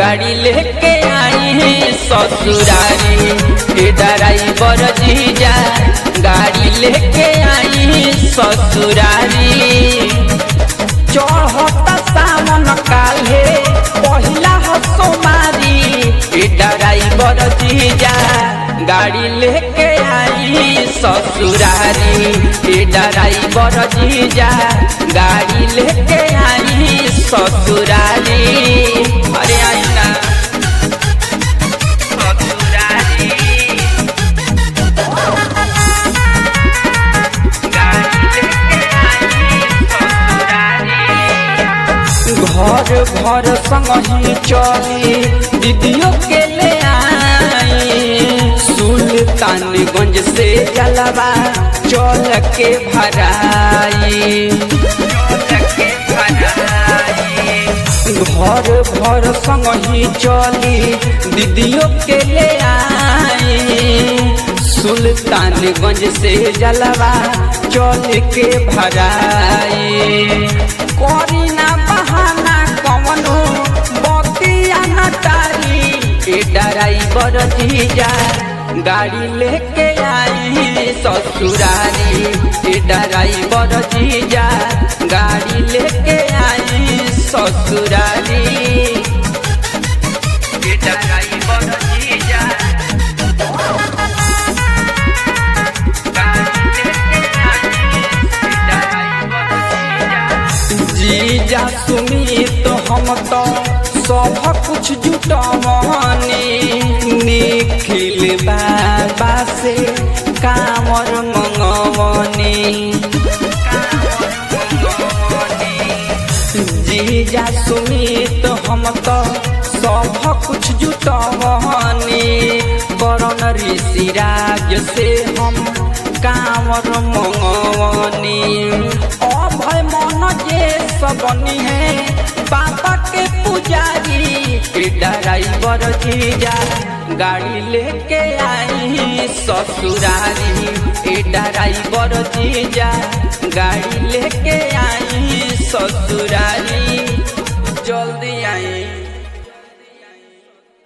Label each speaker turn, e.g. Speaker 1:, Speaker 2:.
Speaker 1: गाड़ी लेके आई ससुरारी ए ड्राइवर जीजा गाड़ी लेके आई ससुरारी चढ़ता सामन काले पहिला हसो मारी ए ड्राइवर जीजा गाड़ी लेके आई ससुरारी ए ड्राइवर जीजा गाड़ी लेके आई ससुरारी अरे आई ना ससुरारी घर घर संग चली दीदियों के ले आई सुल्तानगंज से जलवा चल के भराई घर भर संग ही चली दीदियों के ले आई सुल्तानगंज से जलवा चल के भराई करी ना बहाना कवनो बतिया न तारी ए ड्राइवर जीजा गाड़ी लेके आई ससुरारी ए ड्राइवर जीजा गाड़ी लेके आई ससुरारी ए ड्राइवर जीजा जीजा सुमी तो हम तो सब कुछ जुटमनी निखिल बाबा से कामर मंगवनी जीजा सुमी तो हम तो सब कुछ जुटमनी करण ऋषिराज से हम कामर मंगवनी अभय मन जे सबनी है बाबा के पुजारी ड्राइवर जीजा गाड़ी लेके आई ससुरारी ए ड्राइवर जीजा गाड़ी लेके आई ससुरारी जल्दी आई